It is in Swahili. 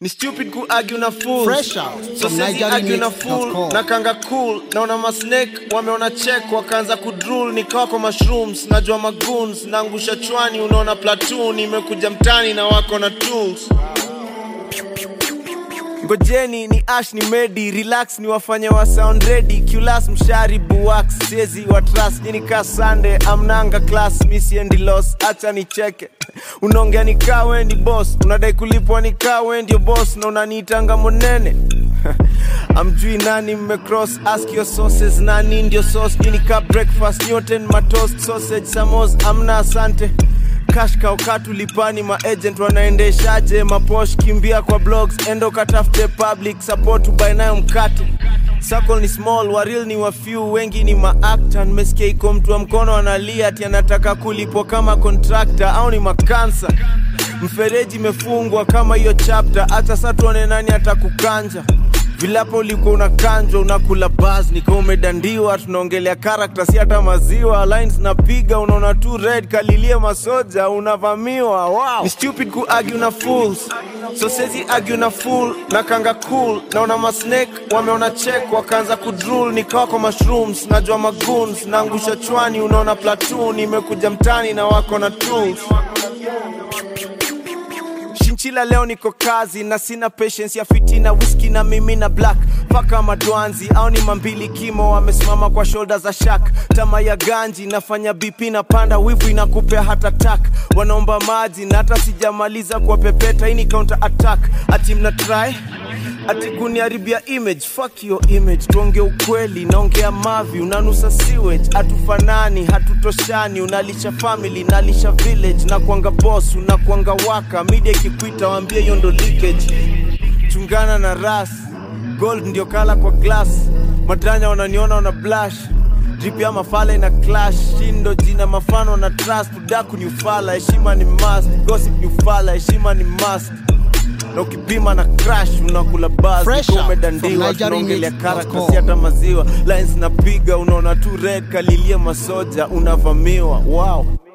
ni stupid ku argue na fools Fresh out so from sisi argue na NigerianMix.com. fool na kanga cool naona masnake wameona check wakaanza kudrul nikawa kwa mushrooms najua magoons naangusha chwani unaona platoon imekuja mtani na wako na tools ngojeni ni ash ni medi relax ni wafanye wa sound ready culas mshari buwax sezi wa trust nini ka sande amnanga class misiendi los acha nicheke unaongea nikaa we ni boss unadai kulipwa nikaa we ndio boss na unaniitanga monene amjui nani mmecross ask your sources nani ndio sauce nini ka breakfast nyote ni matoast sausage samos amna asante cash kaukatu lipani maagent wanaendeshaje maposh kimbia kwa blogs endo katafute public support ubae nayo mkate Circle ni small waril ni wafew wengi ni maakta nimesikia iko mtu wa mkono analia ati anataka kulipwa kama contractor au ni makansa mfereji imefungwa kama hiyo chapter hata sa tuone nani atakukanja vilapo ulikuwa unakanjwa unakula bas nika umedandiwa tunaongelea karakta si hata maziwa lines napiga unaona tu red kalilie masoja unavamiwa wow. ni stupid ku argue na fools so sezi argue na fool na kanga cool naona masnake wameona check wakaanza kudrul nikawa kwa mushrooms najua magoons naangusha chwani unaona platoon imekuja mtani na wako na tools shinchila leo niko kazi na sina patience ya fitina whisky na mimi na black paka madwanzi au ni mambili kimo wamesimama kwa shoulder za shak tama ya ganji nafanya bp na panda wivu inakupea hata tak wanaomba maji na hata sijamaliza kwa pepeta hii ni counter attack ati mna try ati kuniharibia image fuck your image tuonge ukweli naongea mavi unanusa sewage hatufanani hatutoshani unalisha family nalisha village na kuanga boss unakuanga waka media ikikuita waambie hiyo ndo leakage chungana na ras gold ndio kala kwa glass madranya wananiona wana blush drip ya mafala ina clash shindo jina mafano na trust udaku ni ufala heshima ni must gossip ni ufala heshima ni must na ukipima na crash unakula bas Fresh ukiwa out umedandiwa from tunaongelea NigerianMix.com. karakta si hata maziwa lines napiga unaona tu red kalilia masoja unavamiwa wow